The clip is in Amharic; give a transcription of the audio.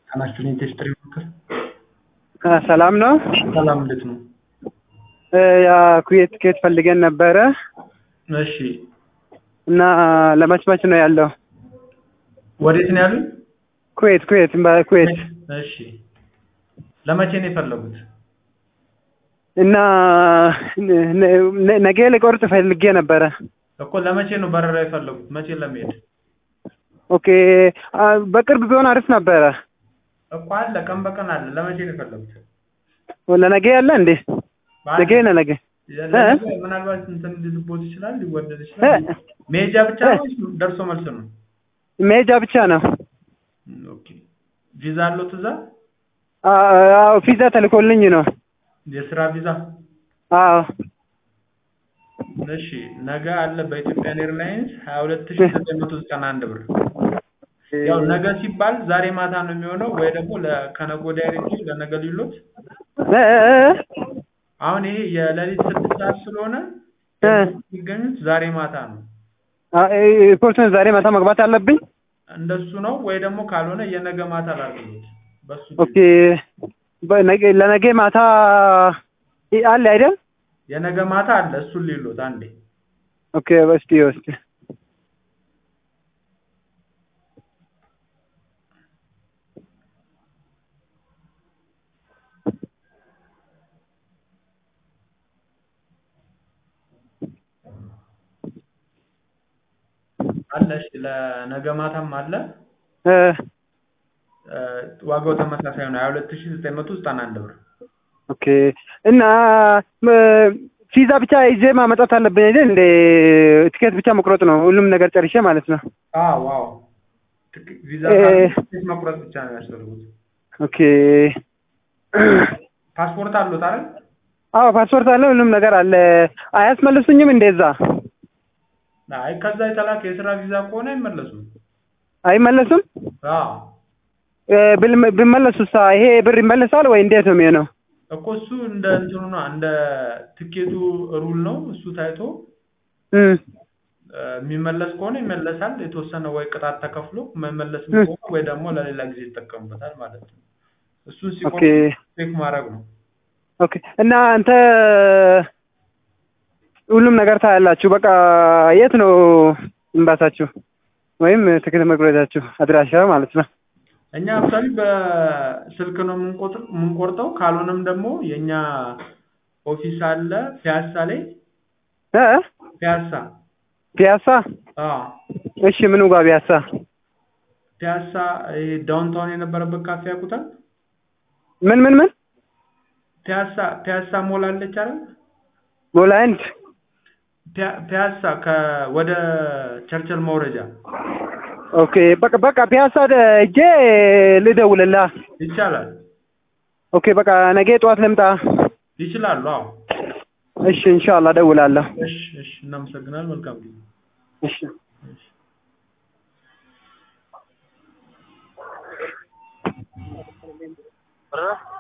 ጤናችሁን ኢንዱስትሪ ምክር ሰላም ነው። ሰላም እንዴት ነው? ያ ኩዌት ትኬት ፈልገን ነበረ እሺ እና ለመችመች ነው ያለው። ወዴት ነው ያሉኝ? ኩዌት ኩዌት ኩዌት እሺ ለመቼ ነው የፈለጉት? እና ነ- ነገ ልቆርጥ ፈልጌ ነበረ። እኮ ለመቼ ነው በረራ የፈለጉት? መቼ ለመሄድ ኦኬ አ፣ በቅርብ ቢሆን አሪፍ ነበረ። እኮ አለ፣ ቀን በቀን አለ። ለመቼ ነው የፈለጉት? ለነገ ያለ እንዴ? ነገ ነው ነገ ለነገ ምናልባት እንትን ሊልቦት ይችላል፣ ሊወደድ ይችላል። እ? መሄጃ ብቻ ነው ወይስ ደርሶ መልስ ነው? መሄጃ ብቻ ነው። ኦኬ ቪዛ አለው እዛ? አዎ ቪዛ ተልኮልኝ ነው። የስራ ቪዛ? አዎ እሺ ነገ አለ በኢትዮጵያን ኤርላይንስ 22991 ብር። ያው ነገ ሲባል ዛሬ ማታ ነው የሚሆነው ወይ ደግሞ ለ- ከነገ ወዲያ አይደል ለነገ ሊሉት እ፣ እ፣ እ፣ አሁን ይሄ የሌሊት ስድስት ሰዓት ስለሆነ እ። የሚገኙት ዛሬ ማታ ነው። አ፣ ኤርፖርቱን ዛሬ ማታ መግባት አለብኝ። እንደሱ ነው ወይ ደግሞ ካልሆነ የነገ ማታ ላድርግሎት በሱ ኦኬ በነገ ለነገ ማታ ይ- አለ አይደል? የነገ ማታ አለ እሱን ሊሉት አንዴ ኦኬ እስቲ እስቲ አለ። እሺ ለነገ ማታም አለ። እ፣ እ፣ ዋጋው ተመሳሳይ ነው 22991 ብር። ኦኬ እና እ፣ ቪዛ ብቻ ይዤ ማመጣት አለብኝ አይደል? እንደ ትኬት ብቻ መቁረጥ ነው ሁሉም ነገር ጨርሼ ማለት ነው። አዎ ዋው ትክ- ቪዛ እ፣ ካርድ መቁረጥ ብቻ ነው ያስፈልጉት። ኦኬ ፓስፖርት አሉት አይደል? አዎ ፓስፖርት አለ፣ ሁሉም ነገር አለ። አያስመልሱኝም እንደዛ? አይ ከዛ የተላከ የስራ ቪዛ ከሆነ አይመለሱም። አይመለሱም? አዎ እ፣ ብል- ቢመለሱሳ ይሄ ብር ይመለሳል ወይ እንዴት ነው የሚሆነው? እኮ እሱ እንደ እንትኑ ነው እንደ ትኬቱ ሩል ነው። እሱ ታይቶ እም፣ እ፣ የሚመለስ ከሆነ ይመለሳል። የተወሰነ ወይ ቅጣት ተከፍሎ የማይመለስ እ። ከሆነ ወይ ደግሞ ለሌላ ጊዜ ይጠቀሙበታል ማለት ነው። እሱን ኦኬ ሲቆም ቼክ ማድረግ ነው። ኦኬ እና አንተ ሁሉም ነገር ታያላችሁ። በቃ የት ነው እምባሳችሁ ወይም ትኬት መቁረጫችሁ አድራሻ ማለት ነው? እኛ አክቹዋሊ በስልክ ነው የምንቆጥር- የምንቆርጠው። ካልሆነም ደግሞ የእኛ ኦፊስ አለ ፒያሳ ላይ እ ፒያሳ ፒያሳ። አዎ እሺ ምኑ ጋር ፒያሳ? ፒያሳ ይሄ ዳውንታውን የነበረበት ካፌ ያውቁታል? ምን ምን ምን ፒያሳ ፒያሳ ሞል አለች አይደል? ሞላንድ ፒያ- ፒያሳ ከ ወደ ቸርችል መውረጃ ኦኬ በቃ በቃ ፒያሳ እጄ ልደውልልህ። ይቻላል። ኦኬ በቃ ነገ ጠዋት ልምጣ። ይችላሉ። አዎ እሺ ኢንሻአላህ እደውላለሁ። እሺ እሺ። እናመሰግናለን። መልካም ጊዜ። እሺ እሺ። እ